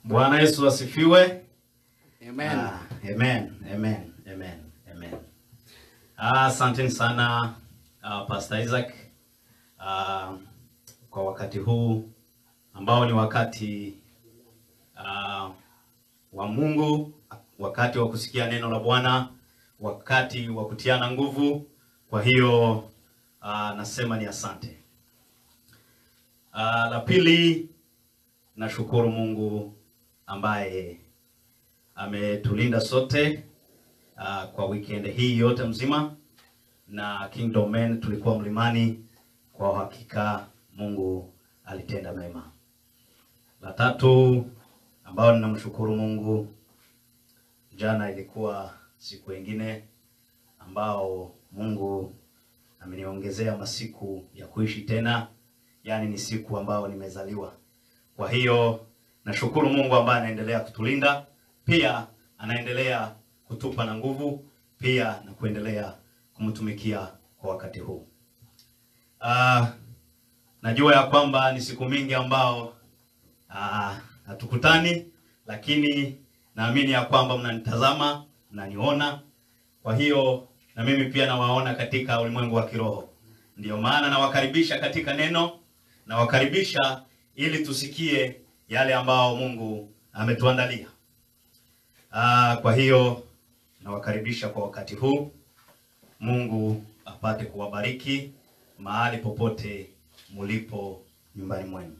Bwana Yesu asifiwe. Amen. Ah, amen, amen, amen, amen. Ah, Asanteni sana ah, Pastor Isaac ah, kwa wakati huu ambao ni wakati ah, wa Mungu, wakati wa kusikia neno la Bwana, wakati wa kutiana nguvu. Kwa hiyo ah, nasema ni asante. Ah, la pili nashukuru Mungu ambaye ametulinda sote uh, kwa weekend hii yote mzima, na Kingdom Men tulikuwa mlimani. Kwa hakika Mungu alitenda mema. La tatu ambao ninamshukuru Mungu, jana ilikuwa siku ingine ambao Mungu ameniongezea masiku ya kuishi tena, yaani ni siku ambao nimezaliwa. Kwa hiyo nashukuru Mungu ambaye anaendelea kutulinda, pia anaendelea kutupa na nguvu, pia na kuendelea kumtumikia kwa wakati huu. Ah, najua ya kwamba ni siku mingi ambao ah, hatukutani, lakini naamini ya kwamba mnanitazama, mnaniona. Kwa hiyo na mimi pia nawaona katika ulimwengu wa kiroho. Ndiyo maana nawakaribisha katika neno, nawakaribisha ili tusikie yale ambao Mungu ametuandalia. Ah, kwa hiyo nawakaribisha kwa wakati huu. Mungu apate kuwabariki mahali popote mulipo nyumbani mwenu.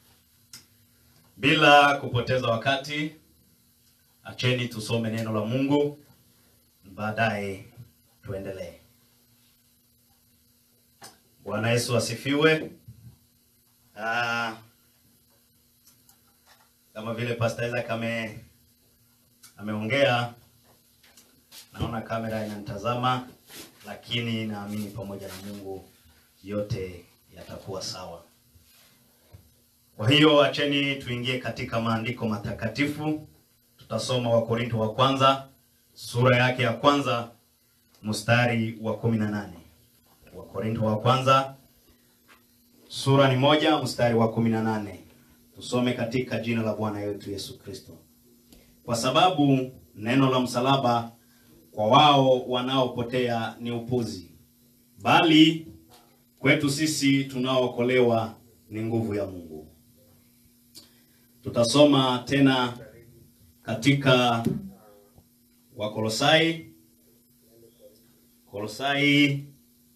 Bila kupoteza wakati, acheni tusome neno la Mungu, baadaye tuendelee. Bwana Yesu asifiwe. Ah, kama vile Pastor Isaac ame ameongea, naona kamera inanitazama, lakini naamini pamoja na Mungu yote yatakuwa sawa. Kwa hiyo acheni tuingie katika maandiko matakatifu. Tutasoma Wakorinto wa kwanza sura yake ya kwanza mstari wa kumi na nane. Wakorinto wa kwanza sura ni moja mstari wa kumi na nane. Tusome katika jina la Bwana wetu Yesu Kristo. Kwa sababu neno la msalaba kwa wao wanaopotea ni upuzi, bali kwetu sisi tunaookolewa ni nguvu ya Mungu. Tutasoma tena katika Wakolosai, Kolosai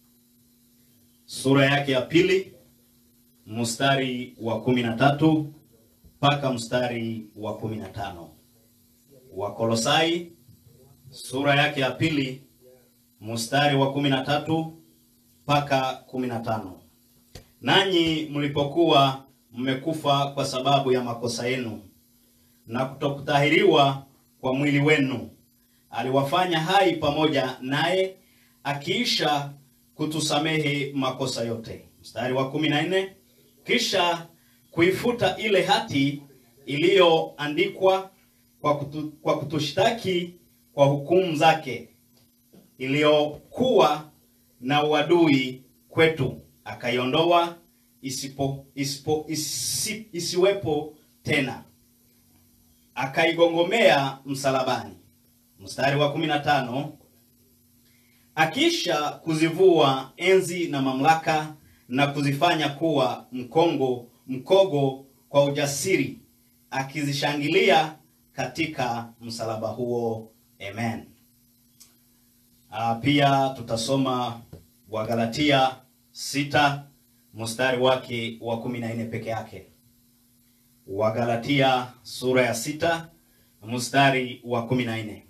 sura yake ya pili mstari wa kumi na tatu mpaka mstari wa kumi na tano. Wakolosai sura yake ya pili mstari wa kumi na tatu mpaka kumi na tano. Nanyi mlipokuwa mmekufa kwa sababu ya makosa yenu na kutokutahiriwa kwa mwili wenu, aliwafanya hai pamoja naye, akiisha kutusamehe makosa yote. Mstari wa kumi na nne kisha kuifuta ile hati iliyoandikwa kwa, kutu, kwa kutushtaki kwa hukumu zake iliyokuwa na uadui kwetu, akaiondoa isipo, isipo, isi, isiwepo tena, akaigongomea msalabani. Mstari wa kumi na tano akisha kuzivua enzi na mamlaka na kuzifanya kuwa mkongo mkogo kwa ujasiri, akizishangilia katika msalaba huo. Amen. Ah, pia tutasoma Wagalatia sita mstari wake wa kumi na nne peke yake. Wagalatia sura ya sita mstari wa kumi na nne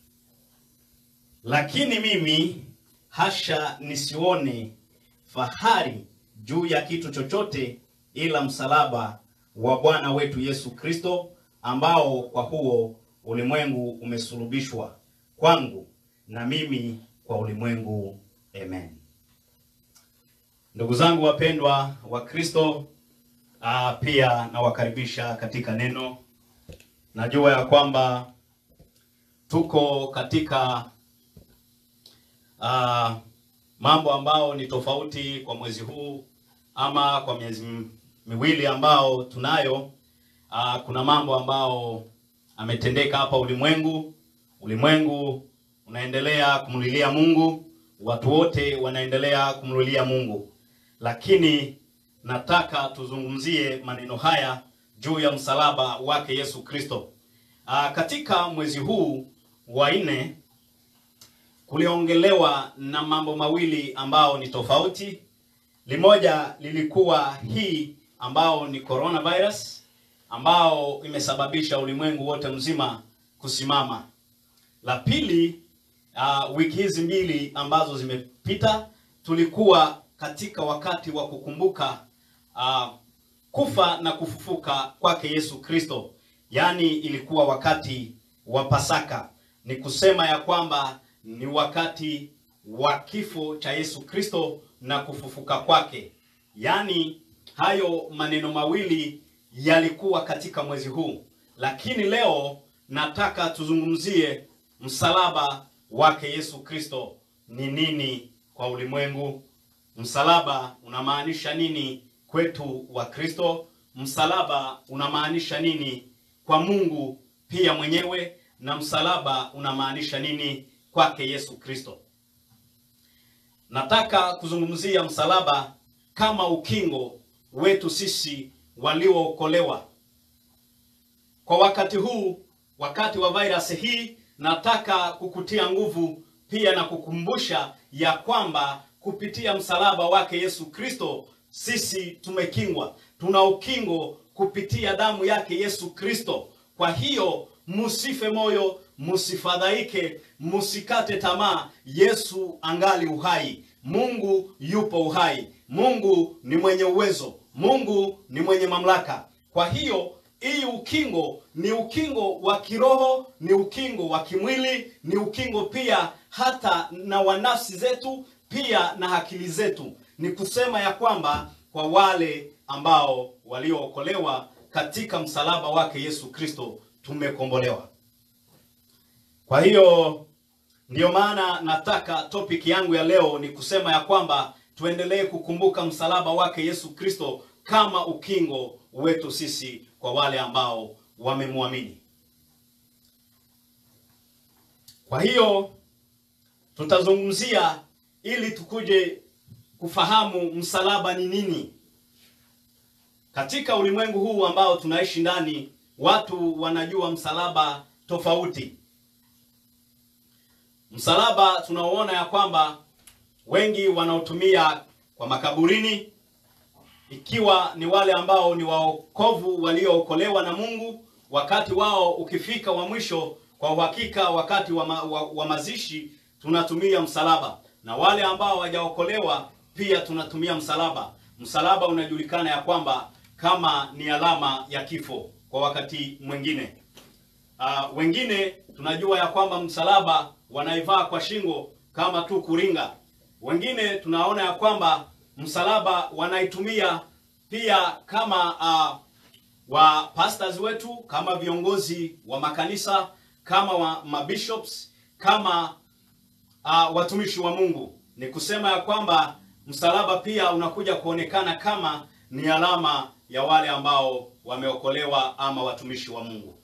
lakini mimi hasha nisione fahari juu ya kitu chochote ila msalaba wa Bwana wetu Yesu Kristo, ambao kwa huo ulimwengu umesulubishwa kwangu na mimi kwa ulimwengu. Amen. Ndugu zangu wapendwa wa Kristo, ah, pia nawakaribisha katika neno. Najua ya kwamba tuko katika ah, mambo ambao ni tofauti kwa mwezi huu ama kwa miezi m- miwili ambao tunayo uh, kuna mambo ambao ametendeka hapa ulimwengu. Ulimwengu unaendelea kumlilia Mungu, watu wote wanaendelea kumlilia Mungu, lakini nataka tuzungumzie maneno haya juu ya msalaba wake Yesu Kristo. Uh, katika mwezi huu wa nne kuliongelewa na mambo mawili ambao ni tofauti. Limoja lilikuwa hii ambao ni coronavirus ambao imesababisha ulimwengu wote mzima kusimama. La pili, uh, wiki hizi mbili ambazo zimepita tulikuwa katika wakati wa kukumbuka uh, kufa na kufufuka kwake Yesu Kristo, yaani ilikuwa wakati wa Pasaka. Ni kusema ya kwamba ni wakati wa kifo cha Yesu Kristo na kufufuka kwake. Yaani hayo maneno mawili yalikuwa katika mwezi huu, lakini leo nataka tuzungumzie msalaba wake Yesu Kristo ni nini kwa ulimwengu. Msalaba unamaanisha nini kwetu wa Kristo? Msalaba unamaanisha nini kwa Mungu pia mwenyewe, na msalaba unamaanisha nini kwake Yesu Kristo. Nataka kuzungumzia msalaba kama ukingo wetu sisi waliookolewa kwa wakati huu, wakati wa virus hii. Nataka kukutia nguvu pia na kukumbusha ya kwamba kupitia msalaba wake Yesu Kristo sisi tumekingwa, tuna ukingo kupitia damu yake Yesu Kristo. Kwa hiyo musife moyo, musifadhaike, musikate tamaa. Yesu angali uhai, Mungu yupo uhai, Mungu ni mwenye uwezo, Mungu ni mwenye mamlaka. Kwa hiyo hii ukingo ni ukingo wa kiroho, ni ukingo wa kimwili, ni ukingo pia hata na wa nafsi zetu, pia na akili zetu. Ni kusema ya kwamba kwa wale ambao waliookolewa katika msalaba wake Yesu Kristo tumekombolewa. Kwa hiyo ndiyo maana nataka topic yangu ya leo ni kusema ya kwamba tuendelee kukumbuka msalaba wake Yesu Kristo kama ukingo wetu sisi kwa wale ambao wamemwamini. Kwa hiyo tutazungumzia ili tukuje kufahamu msalaba ni nini. Katika ulimwengu huu ambao tunaishi ndani, watu wanajua msalaba tofauti. Msalaba tunaoona ya kwamba wengi wanaotumia kwa makaburini, ikiwa ni wale ambao ni waokovu waliookolewa na Mungu, wakati wao ukifika wa mwisho, kwa uhakika wakati wa, ma, wa, wa mazishi tunatumia msalaba, na wale ambao hawajaokolewa pia tunatumia msalaba. Msalaba unajulikana ya kwamba kama ni alama ya kifo kwa wakati mwingine. Uh, wengine tunajua ya kwamba msalaba wanaivaa kwa shingo kama tu kuringa. Wengine tunaona ya kwamba msalaba wanaitumia pia kama uh, wa pastors wetu, kama viongozi wa makanisa, kama wa mabishops, kama uh, watumishi wa Mungu. Ni kusema ya kwamba msalaba pia unakuja kuonekana kama ni alama ya wale ambao wameokolewa ama watumishi wa Mungu.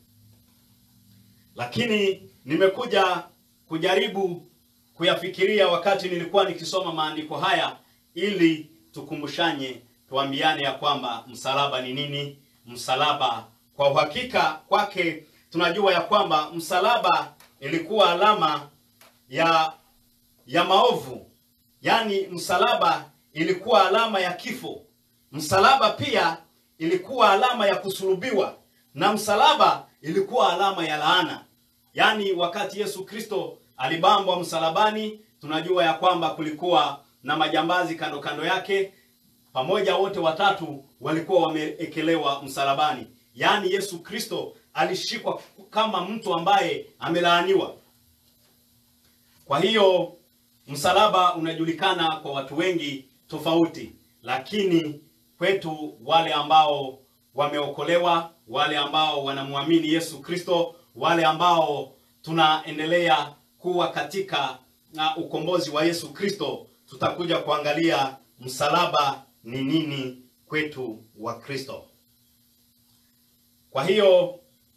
Lakini nimekuja kujaribu kuyafikiria wakati nilikuwa nikisoma maandiko haya ili tukumbushanye, tuambiane ya kwamba msalaba ni nini. Msalaba kwa uhakika kwake tunajua ya kwamba msalaba ilikuwa alama ya ya maovu, yaani msalaba ilikuwa alama ya kifo. Msalaba pia ilikuwa alama ya kusulubiwa, na msalaba ilikuwa alama ya laana. Yaani wakati Yesu Kristo alibambwa msalabani, tunajua ya kwamba kulikuwa na majambazi kando kando yake, pamoja wote watatu walikuwa wameekelewa msalabani. Yaani Yesu Kristo alishikwa kama mtu ambaye amelaaniwa. Kwa hiyo msalaba unajulikana kwa watu wengi tofauti, lakini kwetu wale ambao wameokolewa, wale ambao wanamwamini Yesu Kristo, wale ambao tunaendelea kuwa katika na ukombozi wa Yesu Kristo, tutakuja kuangalia msalaba ni nini kwetu wa Kristo. Kwa hiyo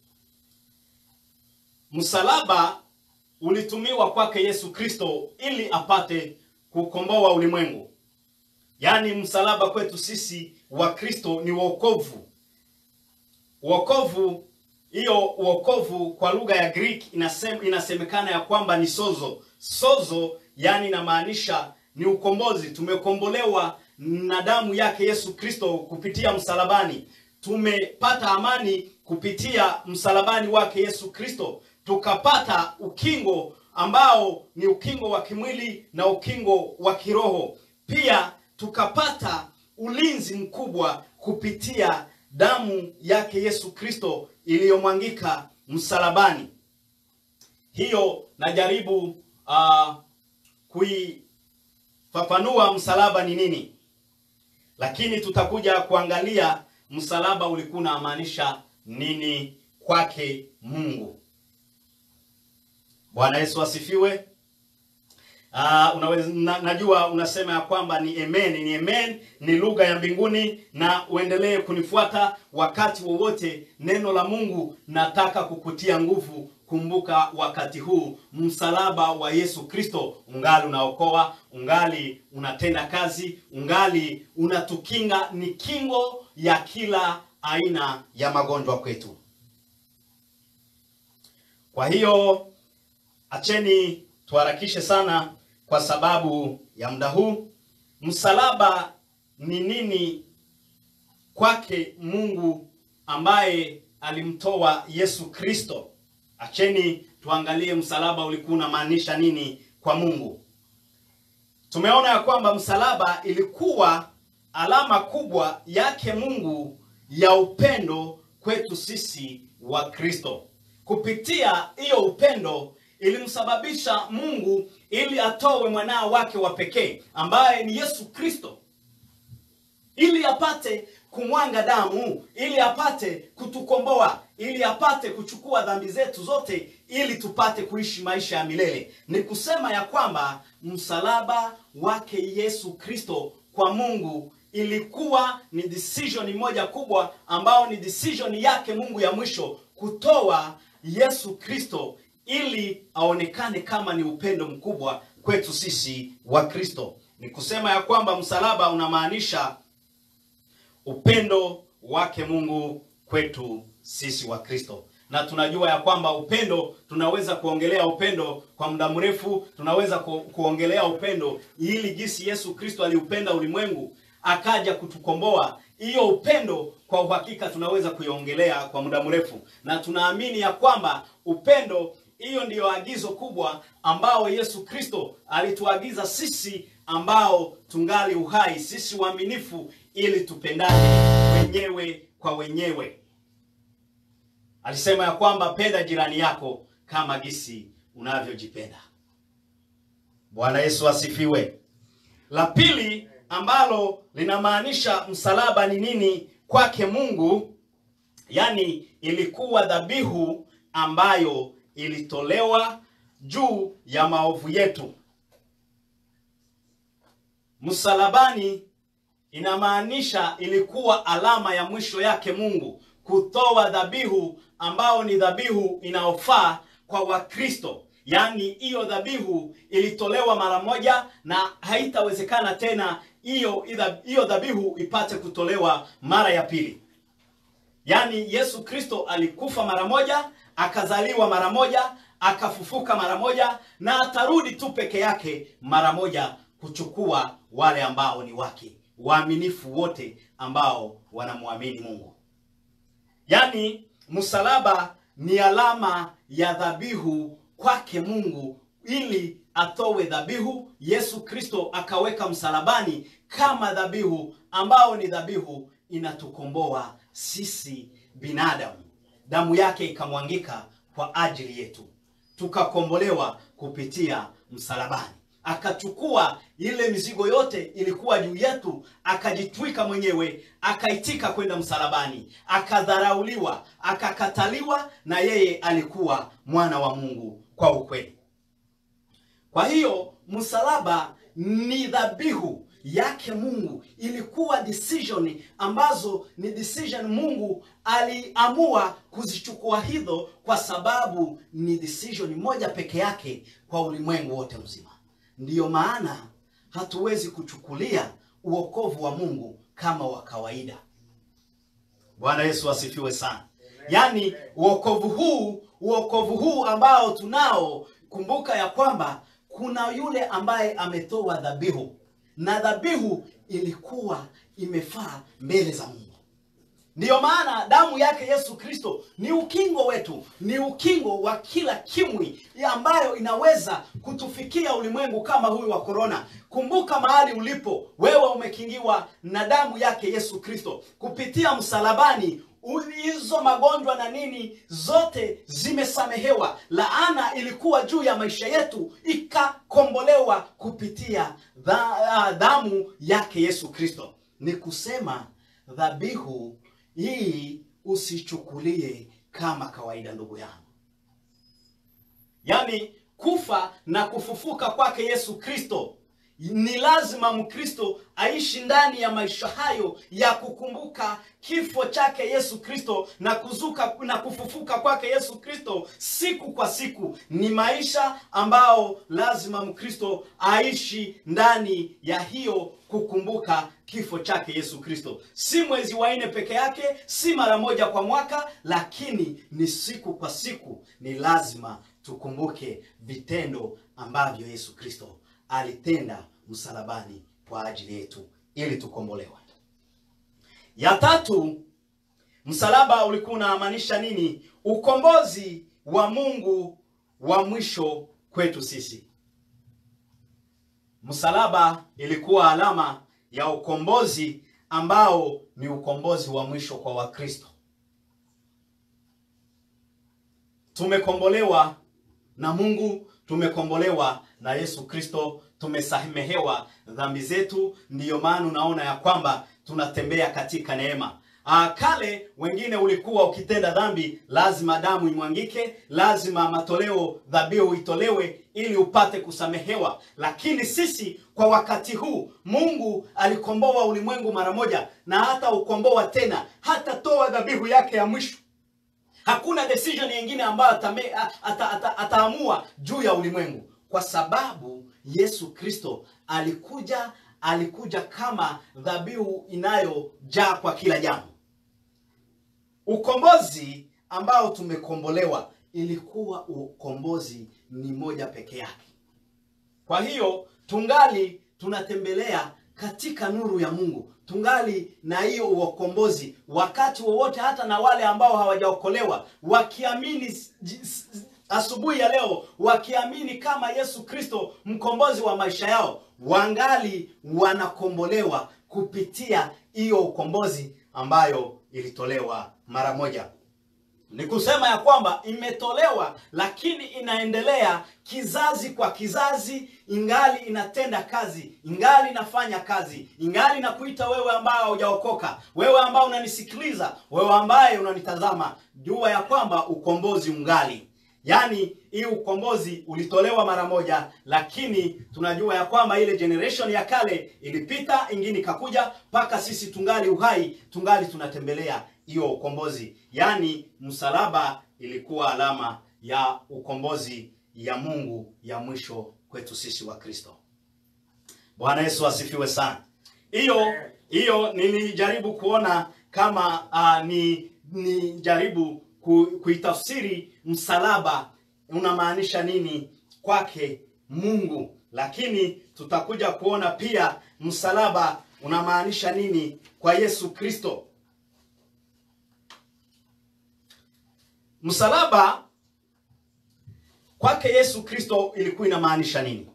msalaba ulitumiwa kwake Yesu Kristo ili apate kukomboa ulimwengu. Yaani msalaba kwetu sisi wa Kristo ni wokovu. Wokovu hiyo wokovu kwa lugha ya Greek inasem, inasemekana ya kwamba ni sozo. Sozo yani inamaanisha ni ukombozi. Tumekombolewa na damu yake Yesu Kristo kupitia msalabani. Tumepata amani kupitia msalabani wake Yesu Kristo. Tukapata ukingo ambao ni ukingo wa kimwili na ukingo wa kiroho. Pia tukapata ulinzi mkubwa kupitia damu yake Yesu Kristo iliyomwangika msalabani. Hiyo najaribu uh, kuifafanua msalaba ni nini, lakini tutakuja kuangalia msalaba ulikuwa unamaanisha nini kwake Mungu. Bwana Yesu asifiwe. Uh, unaweza na, najua unasema ya kwamba ni amen, ni amen, ni lugha ya mbinguni, na uendelee kunifuata wakati wowote. Neno la Mungu nataka kukutia nguvu. Kumbuka wakati huu msalaba wa Yesu Kristo ungali unaokoa, ungali unatenda kazi, ungali unatukinga, ni kingo ya kila aina ya magonjwa kwetu. Kwa hiyo acheni tuharakishe sana kwa sababu ya muda huu. Msalaba ni nini kwake Mungu ambaye alimtoa Yesu Kristo? Acheni tuangalie msalaba ulikuwa unamaanisha nini kwa Mungu. Tumeona ya kwamba msalaba ilikuwa alama kubwa yake Mungu ya upendo kwetu sisi wa Kristo. Kupitia hiyo upendo ilimsababisha Mungu ili atowe mwanao wake wa pekee ambaye ni Yesu Kristo, ili apate kumwanga damu, ili apate kutukomboa, ili apate kuchukua dhambi zetu zote, ili tupate kuishi maisha ya milele. Ni kusema ya kwamba msalaba wake Yesu Kristo kwa Mungu ilikuwa ni decision moja kubwa, ambao ni decision yake Mungu ya mwisho kutoa Yesu Kristo ili aonekane kama ni upendo mkubwa kwetu sisi wa Kristo. Ni kusema ya kwamba msalaba unamaanisha upendo wake Mungu kwetu sisi wa Kristo, na tunajua ya kwamba upendo, tunaweza kuongelea upendo kwa muda mrefu, tunaweza ku, kuongelea upendo ili jinsi Yesu Kristo aliupenda ulimwengu akaja kutukomboa. Hiyo upendo kwa uhakika tunaweza kuiongelea kwa muda mrefu, na tunaamini ya kwamba upendo hiyo ndiyo agizo kubwa ambao Yesu Kristo alituagiza sisi ambao tungali uhai, sisi waaminifu, ili tupendane wenyewe kwa wenyewe. Alisema ya kwamba penda jirani yako kama gisi unavyojipenda. Bwana Yesu asifiwe. La pili ambalo linamaanisha msalaba ni nini kwake Mungu, yani ilikuwa dhabihu ambayo ilitolewa juu ya maovu yetu. Msalabani inamaanisha ilikuwa alama ya mwisho yake Mungu kutoa dhabihu ambao ni dhabihu inayofaa kwa Wakristo. Yaani hiyo dhabihu ilitolewa mara moja na haitawezekana tena hiyo hiyo dhabihu ipate kutolewa mara ya pili. Yaani Yesu Kristo alikufa mara moja, akazaliwa mara moja, akafufuka mara moja na atarudi tu peke yake mara moja kuchukua wale ambao ni wake, waaminifu wote ambao wanamwamini Mungu. Yaani msalaba ni alama ya dhabihu kwake Mungu ili atowe dhabihu. Yesu Kristo akaweka msalabani kama dhabihu ambao ni dhabihu inatukomboa sisi binadamu. Damu yake ikamwangika kwa ajili yetu, tukakombolewa kupitia msalabani. Akachukua ile mizigo yote ilikuwa juu yetu, akajitwika mwenyewe, akaitika kwenda msalabani, akadharauliwa, akakataliwa, na yeye alikuwa mwana wa Mungu kwa ukweli. Kwa hiyo msalaba ni dhabihu, yake Mungu ilikuwa decision ambazo ni decision Mungu aliamua kuzichukua hizo kwa sababu ni decision moja peke yake kwa ulimwengu wote mzima. Ndiyo maana hatuwezi kuchukulia uokovu wa Mungu kama wa kawaida. Bwana Yesu asifiwe sana. Yaani uokovu huu, uokovu huu ambao tunao, kumbuka ya kwamba kuna yule ambaye ametoa dhabihu na dhabihu ilikuwa imefaa mbele za Mungu. Ndiyo maana damu yake Yesu Kristo ni ukingo wetu, ni ukingo wa kila kimwi ambayo inaweza kutufikia ulimwengu kama huyu wa korona. Kumbuka mahali ulipo wewe, umekingiwa na damu yake Yesu Kristo kupitia msalabani. Hizo magonjwa na nini zote zimesamehewa. Laana ilikuwa juu ya maisha yetu ikakombolewa kupitia dha, damu yake Yesu Kristo. Ni kusema dhabihu hii usichukulie kama kawaida, ndugu yangu. Yaani kufa na kufufuka kwake Yesu Kristo ni lazima Mkristo aishi ndani ya maisha hayo ya kukumbuka kifo chake Yesu Kristo na kuzuka na kufufuka kwake Yesu Kristo siku kwa siku. Ni maisha ambao lazima Mkristo aishi ndani ya hiyo kukumbuka kifo chake Yesu Kristo, si mwezi wa nne peke yake, si mara moja kwa mwaka, lakini ni siku kwa siku. Ni lazima tukumbuke vitendo ambavyo Yesu Kristo alitenda msalabani kwa ajili yetu ili tukombolewe. Ya tatu, msalaba ulikuwa unamaanisha nini? Ukombozi wa Mungu wa mwisho kwetu sisi. Msalaba ilikuwa alama ya ukombozi ambao ni ukombozi wa mwisho kwa Wakristo. Tumekombolewa na Mungu, tumekombolewa na Yesu Kristo, tumesamehewa dhambi zetu. Ndiyo maana unaona ya kwamba tunatembea katika neema. Ah, kale wengine ulikuwa ukitenda dhambi lazima damu imwangike, lazima matoleo dhabihu itolewe ili upate kusamehewa. Lakini sisi kwa wakati huu Mungu alikomboa ulimwengu mara moja, na hata ukomboa tena, hata toa dhabihu yake ya mwisho. Hakuna decision nyingine ambayo atame, ata, ata, ataamua juu ya ulimwengu, kwa sababu Yesu Kristo alikuja alikuja kama dhabihu inayojaa kwa kila jambo. Ukombozi ambao tumekombolewa ilikuwa ukombozi ni moja peke yake. Kwa hiyo tungali tunatembelea katika nuru ya Mungu, tungali na hiyo ukombozi wakati wowote, hata na wale ambao hawajaokolewa wakiamini asubuhi ya leo, wakiamini kama Yesu Kristo mkombozi wa maisha yao, wangali wanakombolewa kupitia hiyo ukombozi ambayo ilitolewa mara moja. Ni kusema ya kwamba imetolewa, lakini inaendelea kizazi kwa kizazi, ingali inatenda kazi, ingali inafanya kazi, ingali inakuita wewe ambaye haujaokoka, wewe ambaye unanisikiliza, wewe ambaye unanitazama, jua ya kwamba ukombozi ungali Yaani hii ukombozi ulitolewa mara moja, lakini tunajua ya kwamba ile generation ya kale ilipita, ingine ikakuja, mpaka sisi tungali uhai, tungali tunatembelea hiyo ukombozi. Yaani msalaba ilikuwa alama ya ukombozi ya Mungu ya mwisho kwetu sisi wa Kristo. Bwana Yesu asifiwe sana. Hiyo hiyo nilijaribu kuona kama uh, ni ni jaribu kuitafsiri msalaba unamaanisha nini kwake Mungu, lakini tutakuja kuona pia msalaba unamaanisha nini kwa Yesu Kristo. Msalaba kwake Yesu Kristo ilikuwa inamaanisha nini?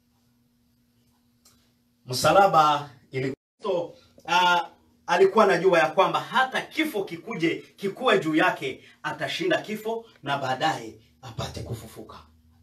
Msalaba ilikuwa uh, alikuwa anajua ya kwamba hata kifo kikuje kikuwe juu yake, atashinda kifo na baadaye apate kufufuka.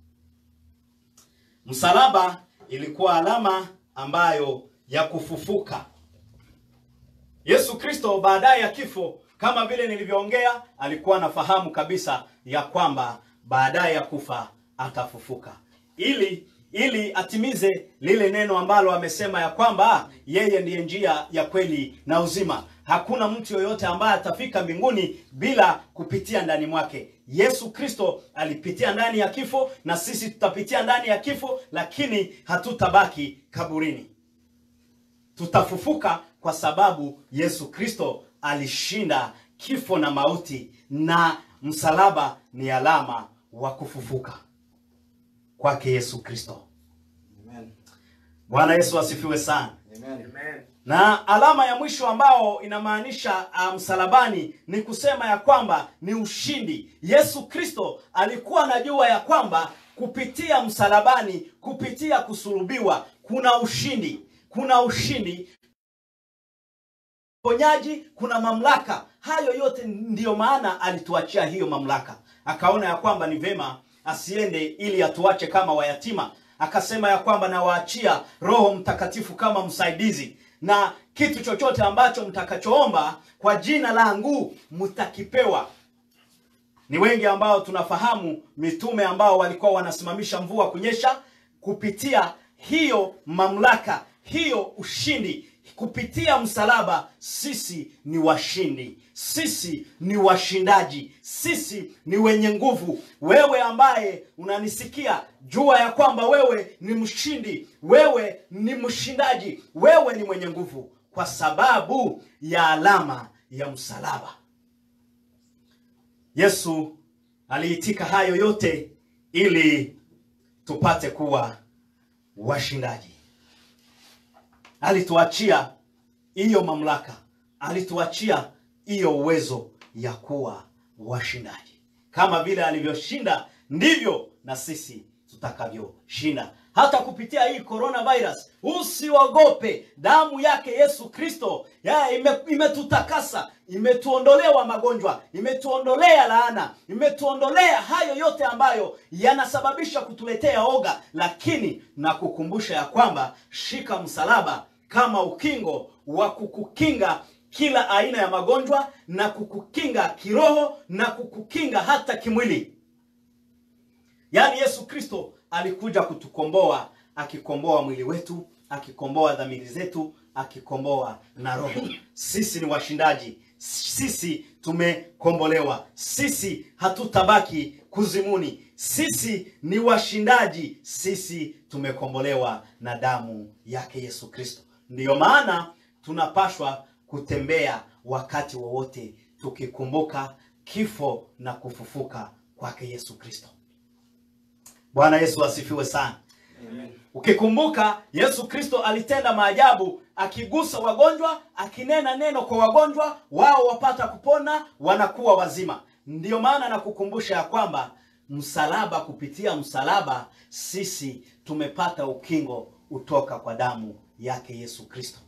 Msalaba ilikuwa alama ambayo ya kufufuka. Yesu Kristo baadaye ya kifo, kama vile nilivyoongea, alikuwa anafahamu kabisa ya kwamba baadaye ya kufa atafufuka, ili ili atimize lile neno ambalo amesema ya kwamba yeye ndiye njia ya kweli na uzima. Hakuna mtu yoyote ambaye atafika mbinguni bila kupitia ndani mwake. Yesu Kristo alipitia ndani ya kifo, na sisi tutapitia ndani ya kifo, lakini hatutabaki kaburini. Tutafufuka kwa sababu Yesu Kristo alishinda kifo na mauti, na msalaba ni alama wa kufufuka kwake Yesu Kristo. Amen. Bwana Yesu asifiwe sana. Amen. Na alama ya mwisho ambao inamaanisha uh, msalabani ni kusema ya kwamba ni ushindi. Yesu Kristo alikuwa anajua ya kwamba kupitia msalabani, kupitia kusulubiwa, kuna ushindi, kuna ushindi ponyaji, kuna mamlaka. Hayo yote ndiyo maana alituachia hiyo mamlaka. Akaona ya kwamba ni vema asiende ili atuache kama wayatima. Akasema ya kwamba nawaachia Roho Mtakatifu kama msaidizi, na kitu chochote ambacho mtakachoomba kwa jina langu mtakipewa. Ni wengi ambao tunafahamu mitume ambao walikuwa wanasimamisha mvua kunyesha kupitia hiyo mamlaka, hiyo ushindi kupitia msalaba. Sisi ni washindi, sisi ni washindaji, sisi ni wenye nguvu. Wewe ambaye unanisikia, jua ya kwamba wewe ni mshindi, wewe ni mshindaji, wewe ni mwenye nguvu kwa sababu ya alama ya msalaba. Yesu aliitika hayo yote ili tupate kuwa washindaji. Alituachia hiyo mamlaka, alituachia hiyo uwezo ya kuwa washindaji. Kama vile alivyoshinda, ndivyo na sisi tutakavyoshinda hata kupitia hii coronavirus. Usiogope, damu yake Yesu Kristo ya ime- imetutakasa, imetuondolewa magonjwa, imetuondolea laana, imetuondolea hayo yote ambayo yanasababisha kutuletea oga. Lakini na kukumbusha ya kwamba shika msalaba kama ukingo wa kukukinga kila aina ya magonjwa na kukukinga kiroho na kukukinga hata kimwili. Yaani Yesu Kristo alikuja kutukomboa, akikomboa mwili wetu, akikomboa dhamiri zetu, akikomboa na roho. Sisi ni washindaji, sisi tumekombolewa, sisi hatutabaki kuzimuni, sisi ni washindaji, sisi tumekombolewa na damu yake Yesu Kristo. Ndiyo maana tunapashwa kutembea wakati wowote tukikumbuka kifo na kufufuka kwake Yesu Kristo. Bwana Yesu asifiwe sana. Amen. Ukikumbuka Yesu Kristo alitenda maajabu, akigusa wagonjwa, akinena neno kwa wagonjwa, wao wapata kupona, wanakuwa wazima. Ndiyo maana nakukumbusha ya kwamba msalaba, kupitia msalaba sisi tumepata ukingo utoka kwa damu yake Yesu Kristo.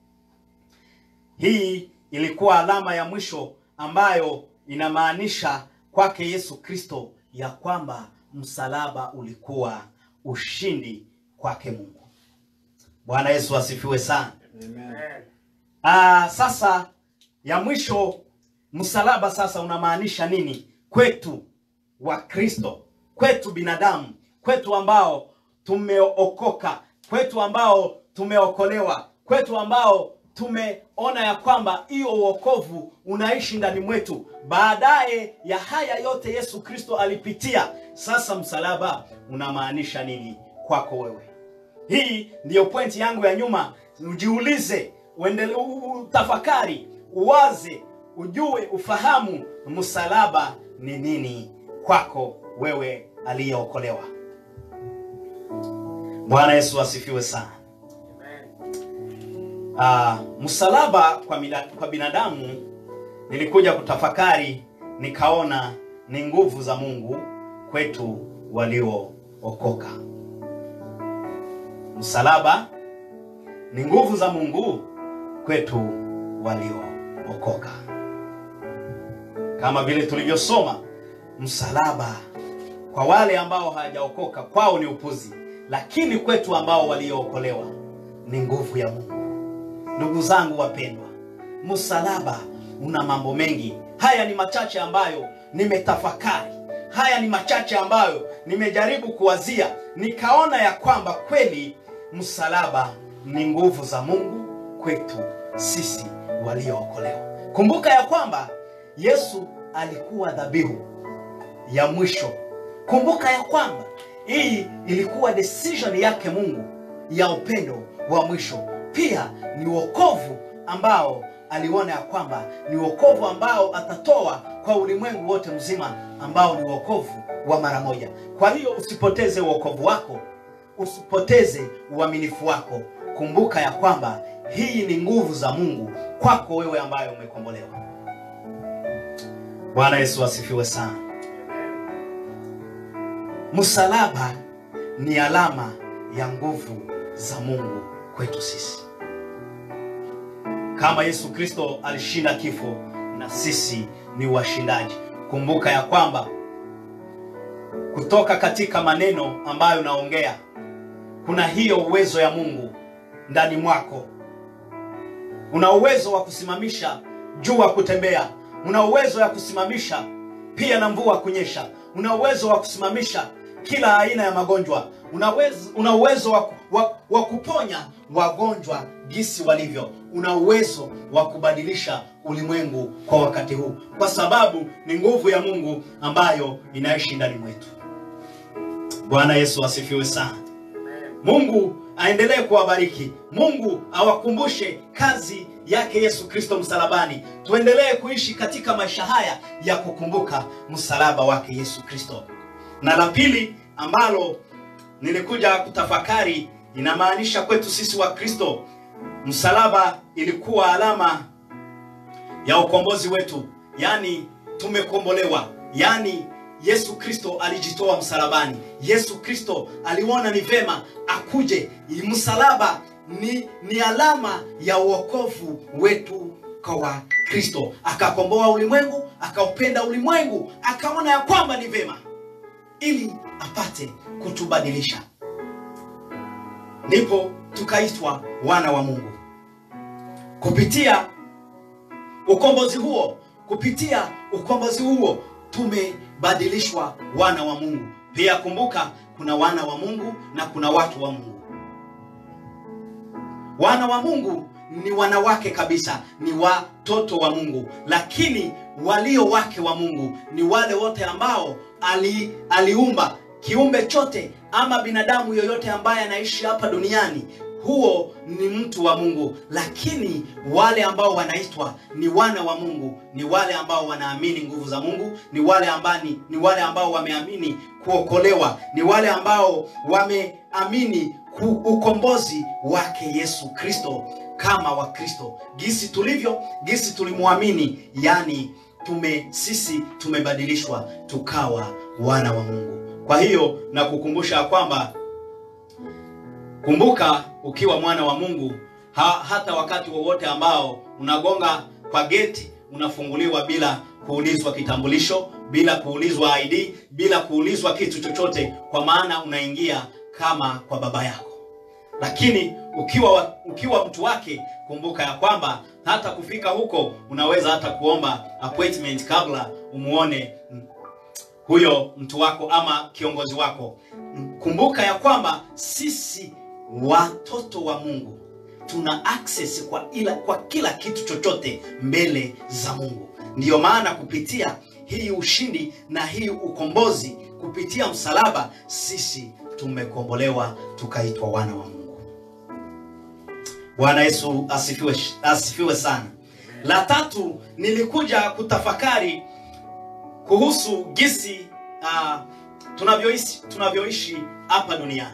Hii ilikuwa alama ya mwisho ambayo inamaanisha kwake Yesu Kristo ya kwamba msalaba ulikuwa ushindi kwake Mungu. Bwana Yesu asifiwe sana. Amen. Ah, sasa ya mwisho, msalaba sasa unamaanisha nini kwetu wa Kristo, kwetu binadamu, kwetu ambao tumeokoka, kwetu ambao tumeokolewa, kwetu ambao tumeona ya kwamba hiyo uokovu unaishi ndani mwetu. Baadaye ya haya yote Yesu Kristo alipitia. Sasa msalaba unamaanisha nini kwako wewe? Hii ndiyo pointi yangu ya nyuma. Ujiulize, uendele, utafakari, uwaze, ujue, ufahamu msalaba ni nini kwako wewe aliyeokolewa. Bwana Yesu asifiwe sana. Ah, msalaba kwa, mida, kwa binadamu nilikuja kutafakari nikaona ni nguvu za Mungu kwetu waliookoka. Msalaba ni nguvu za Mungu kwetu waliookoka. Kama vile tulivyosoma, msalaba kwa wale ambao hawajaokoka kwao ni upuzi, lakini kwetu ambao waliookolewa ni nguvu ya Mungu. Ndugu zangu wapendwa, msalaba una mambo mengi. Haya ni machache ambayo nimetafakari haya ni machache ambayo nimejaribu kuwazia, nikaona ya kwamba kweli msalaba ni nguvu za Mungu kwetu sisi waliookolewa. Kumbuka ya kwamba Yesu alikuwa dhabihu ya mwisho. Kumbuka ya kwamba hii ilikuwa decision yake Mungu ya upendo wa mwisho. Pia ni wokovu ambao aliona ya kwamba ni wokovu ambao atatoa kwa ulimwengu wote mzima, ambao ni wokovu wa mara moja. Kwa hiyo usipoteze wokovu wako, usipoteze uaminifu wako. Kumbuka ya kwamba hii ni nguvu za Mungu kwako wewe ambaye umekombolewa. Bwana Yesu asifiwe sana. Msalaba ni alama ya nguvu za Mungu kwetu sisi. Kama Yesu Kristo alishinda kifo, na sisi ni washindaji. Kumbuka ya kwamba kutoka katika maneno ambayo naongea, kuna hiyo uwezo ya Mungu ndani mwako. Una uwezo wa kusimamisha jua kutembea, una uwezo wa kusimamisha pia na mvua kunyesha, una uwezo wa kusimamisha kila aina ya magonjwa, una uwezo, una uwezo wa, wa, wa kuponya wagonjwa gisi walivyo, una uwezo wa kubadilisha ulimwengu kwa wakati huu, kwa sababu ni nguvu ya Mungu ambayo inaishi ndani mwetu. Bwana Yesu asifiwe sana. Mungu aendelee kuwabariki. Mungu awakumbushe kazi yake Yesu Kristo msalabani. Tuendelee kuishi katika maisha haya ya kukumbuka msalaba wake Yesu Kristo. Na la pili ambalo nilikuja kutafakari, inamaanisha kwetu sisi wa Kristo, msalaba ilikuwa alama ya ukombozi wetu, yaani tumekombolewa, yaani Yesu Kristo alijitoa msalabani. Yesu Kristo aliona ni vema akuje. Msalaba ni, ni alama ya uokovu wetu kwa Wakristo. Akakomboa ulimwengu, akaupenda ulimwengu, akaona ya kwamba ni vema ili apate kutubadilisha, ndipo tukaitwa wana wa Mungu kupitia ukombozi huo. Kupitia ukombozi huo tumebadilishwa wana wa Mungu. Pia kumbuka, kuna wana wa Mungu na kuna watu wa Mungu. Wana wa Mungu ni wanawake kabisa, ni watoto wa Mungu, lakini walio wake wa Mungu ni wale wote ambao ali, aliumba kiumbe chote ama binadamu yoyote ambaye anaishi hapa duniani huo ni mtu wa Mungu, lakini wale ambao wanaitwa ni wana wa Mungu ni wale ambao wanaamini nguvu za Mungu, ni wale ambao ni wale ambao wameamini kuokolewa, ni wale ambao wameamini ukombozi wake Yesu Kristo kama Wakristo, gisi tulivyo, gisi tulimwamini, yani tume sisi tumebadilishwa tukawa wana wa Mungu. Kwa hiyo na kukumbusha kwamba Kumbuka, ukiwa mwana wa Mungu ha, hata wakati wowote ambao unagonga kwa geti unafunguliwa bila kuulizwa kitambulisho, bila kuulizwa ID, bila kuulizwa kitu chochote, kwa maana unaingia kama kwa baba yako. Lakini ukiwa ukiwa mtu wake, kumbuka ya kwamba hata kufika huko unaweza hata kuomba appointment kabla umuone huyo mtu wako ama kiongozi wako. Kumbuka ya kwamba sisi watoto wa Mungu tuna access kwa ila, kwa kila kitu chochote mbele za Mungu. Ndiyo maana kupitia hii ushindi na hii ukombozi kupitia msalaba sisi tumekombolewa tukaitwa wana wa Mungu. Bwana Yesu asifiwe, asifiwe sana. La tatu nilikuja kutafakari kuhusu gisi uh, tunavyoishi tunavyoishi hapa duniani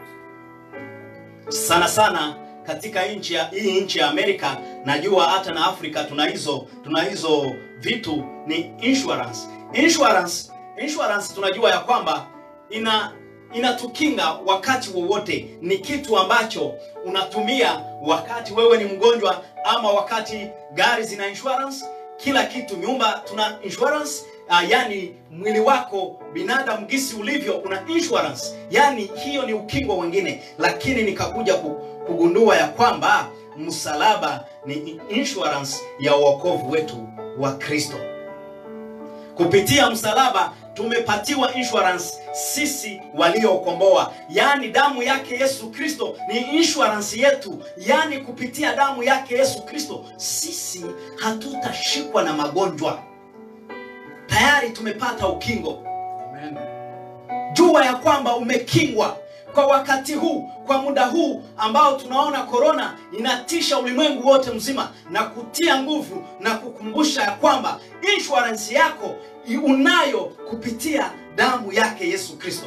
sana sana katika nchi ya hii nchi ya Amerika, najua hata na Afrika tuna hizo tuna hizo vitu ni insurance. Insurance, insurance tunajua ya kwamba ina inatukinga wakati wowote. Ni kitu ambacho unatumia wakati wewe ni mgonjwa, ama wakati gari zina insurance, kila kitu, nyumba tuna insurance. Uh, yani mwili wako binadamu gisi ulivyo una insurance, yani hiyo ni ukingo wengine, lakini nikakuja kugundua ya kwamba msalaba ni insurance ya wokovu wetu wa Kristo. Kupitia msalaba tumepatiwa insurance sisi waliookomboa, yaani damu yake Yesu Kristo ni insurance yetu, yaani kupitia damu yake Yesu Kristo sisi hatutashikwa na magonjwa. Tayari tumepata ukingo. Amen. Jua ya kwamba umekingwa kwa wakati huu, kwa muda huu ambao tunaona korona inatisha ulimwengu wote mzima, na kutia nguvu na kukumbusha ya kwamba insurance yako i- unayo kupitia damu yake Yesu Kristo.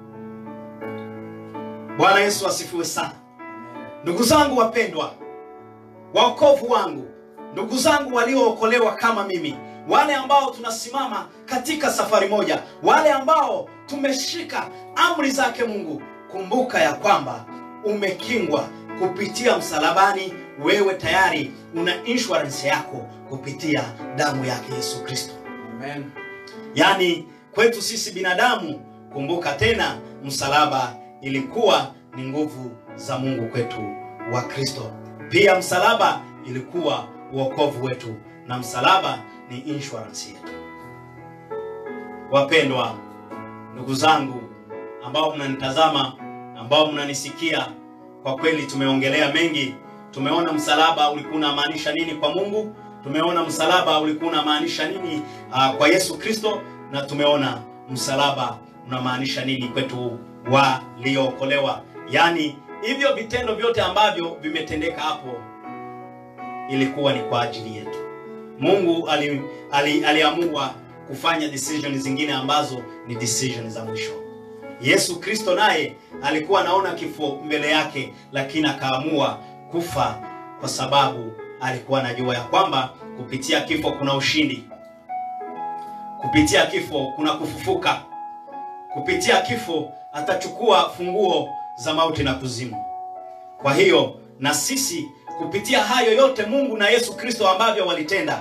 Bwana Yesu asifiwe sana. Ndugu zangu wapendwa, waokovu wangu, ndugu zangu waliookolewa kama mimi, wale ambao tunasimama katika safari moja, wale ambao tumeshika amri zake Mungu, kumbuka ya kwamba umekingwa kupitia msalabani. Wewe tayari una insurance yako kupitia damu yake Yesu Kristo. Amen. Yaani kwetu sisi binadamu, kumbuka tena, msalaba ilikuwa ni nguvu za Mungu kwetu wa Kristo. Pia msalaba ilikuwa uokovu wetu, na msalaba ni insurance yetu. Wapendwa ndugu zangu ambao mnanitazama, ambao mnanisikia, kwa kweli tumeongelea mengi. Tumeona msalaba ulikuwa unamaanisha nini kwa Mungu, tumeona msalaba ulikuwa unamaanisha nini uh, kwa Yesu Kristo, na tumeona msalaba unamaanisha nini kwetu waliookolewa. Yaani hivyo vitendo vyote ambavyo vimetendeka hapo ilikuwa ni kwa ajili yetu. Mungu ali, ali, aliamua kufanya decision zingine ambazo ni decision za mwisho. Yesu Kristo naye alikuwa anaona kifo mbele yake, lakini akaamua kufa kwa sababu alikuwa anajua ya kwamba kupitia kifo kuna ushindi, kupitia kifo kuna kufufuka, kupitia kifo atachukua funguo za mauti na kuzimu. Kwa hiyo na sisi kupitia hayo yote Mungu na Yesu Kristo ambavyo walitenda,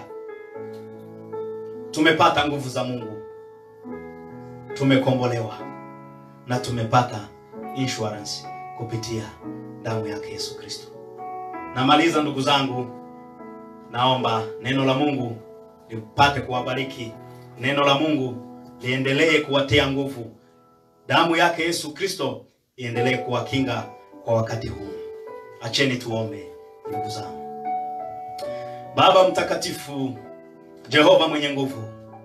tumepata nguvu za Mungu, tumekombolewa na tumepata insurance kupitia damu yake Yesu Kristo. Namaliza ndugu zangu, naomba neno la Mungu lipate kuwabariki, neno la Mungu liendelee kuwatia nguvu, damu yake Yesu Kristo iendelee kuwakinga kwa wakati huu. Acheni tuombe ndugu zangu. Baba mtakatifu, Jehova mwenye nguvu,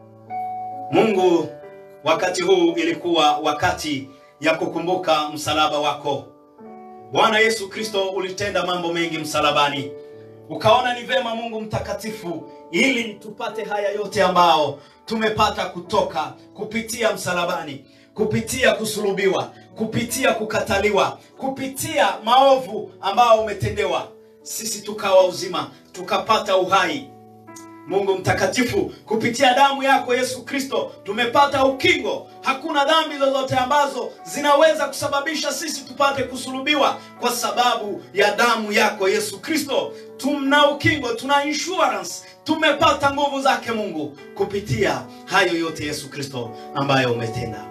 Mungu, wakati huu ilikuwa wakati ya kukumbuka msalaba wako. Bwana Yesu Kristo, ulitenda mambo mengi msalabani, ukaona ni vema Mungu mtakatifu, ili tupate haya yote ambao tumepata kutoka kupitia msalabani, kupitia kusulubiwa, kupitia kukataliwa, kupitia maovu ambao umetendewa, sisi tukawa uzima, tukapata uhai. Mungu mtakatifu, kupitia damu yako Yesu Kristo tumepata ukingo. Hakuna dhambi zozote ambazo zinaweza kusababisha sisi tupate kusulubiwa, kwa sababu ya damu yako Yesu Kristo. Tuna ukingo, tuna insurance, tumepata nguvu zake Mungu kupitia hayo yote Yesu Kristo ambayo umetenda.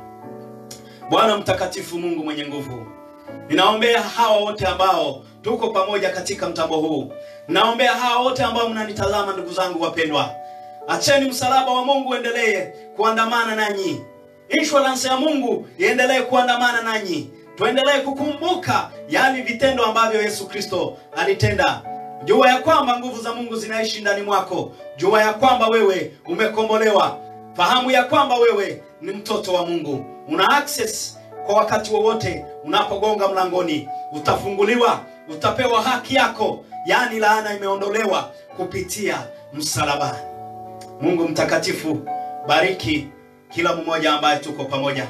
Bwana mtakatifu, Mungu mwenye nguvu, ninaombea hawa wote ambao tuko pamoja katika mtambo huu. Naombea hawa wote ambao mnanitazama, ndugu zangu wapendwa, acheni msalaba wa Mungu uendelee kuandamana nanyi, insurance ya Mungu iendelee kuandamana nanyi, tuendelee kukumbuka yale vitendo ambavyo Yesu Kristo alitenda. Jua ya kwamba nguvu za Mungu zinaishi ndani mwako. Jua ya kwamba wewe umekombolewa. Fahamu ya kwamba wewe ni mtoto wa Mungu, una access kwa wakati wowote unapogonga mlangoni, utafunguliwa, utapewa haki yako, yaani laana imeondolewa kupitia msalabani. Mungu mtakatifu, bariki kila mmoja ambaye tuko pamoja,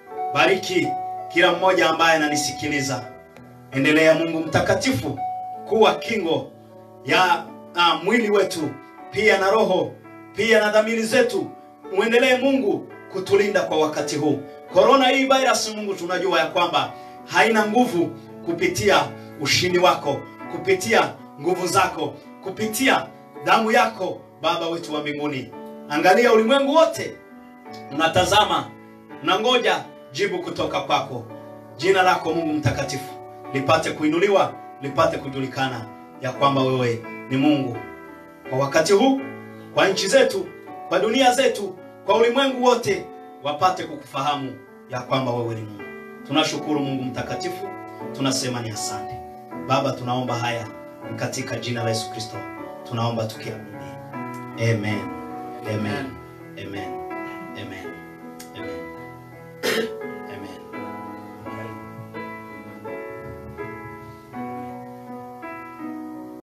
bariki kila mmoja ambaye ananisikiliza. Endelea Mungu mtakatifu kuwa kingo ya uh, mwili wetu pia na roho pia na dhamiri zetu. Muendelee Mungu kutulinda kwa wakati huu. Korona hii virus, Mungu tunajua ya kwamba haina nguvu kupitia ushindi wako, kupitia nguvu zako, kupitia damu yako, Baba wetu wa mbinguni. Angalia ulimwengu wote unatazama, unangoja jibu kutoka kwako. Jina lako Mungu mtakatifu lipate kuinuliwa, lipate kujulikana ya kwamba wewe ni Mungu kwa wakati huu, kwa nchi zetu, kwa dunia zetu, kwa ulimwengu wote. wapate kukufahamu ya kwamba wewe ni Mungu. Tunashukuru Mungu mtakatifu, tunasema ni asante Baba. Tunaomba haya ni katika jina la Yesu Kristo, tunaomba tukiamini, amen, amen, amen.